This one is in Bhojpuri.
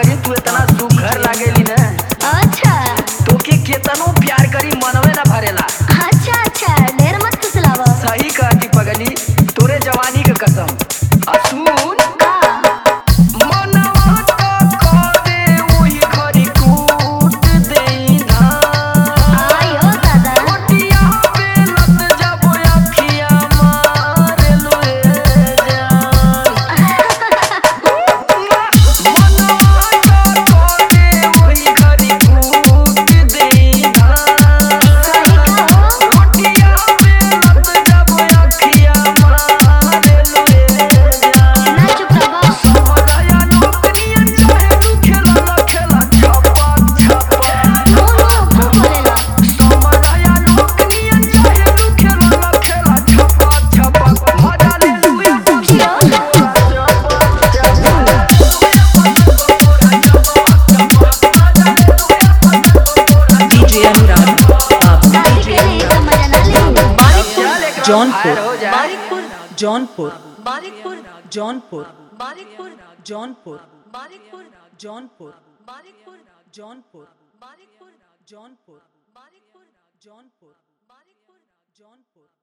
करी तू इतना सुघर लागेली ना अच्छा तोके केतनो प्यार करी मनवे ना भरेला अच्छा अच्छा ढेर मत फुसलाव सही कहती पगली तोरे जवानी के कसम असून का मनवा त करे ओही खरी कूट देई धान आयो दादा ओटिया पे लत जब अखिया मारे लोए जान मनवा त करे ओही खरी कूट देई धान ओटिया पे लत जब अखिया मारे लोए जान ना चुप रहो समझाया नौकरियां चाहे तू खेला खेला छपा छपा नो नो खूब बोलेला समझाया नौकरियां चाहे तू खेला खेला छपा छपा मजा ले लुया जियो DJ Anurag, Babu. शादी के लिए तो मजा ना ले जौनपुर बारिकपुर जौनपुर बारिकपुर जौनपुर बारिकपुर जौनपुर बारिकपुर जौनपुर बारिकपुर जौनपुर बारिकपुर जौनपुर बारिकपुर जौनपुर बारिकपुर जौनपुर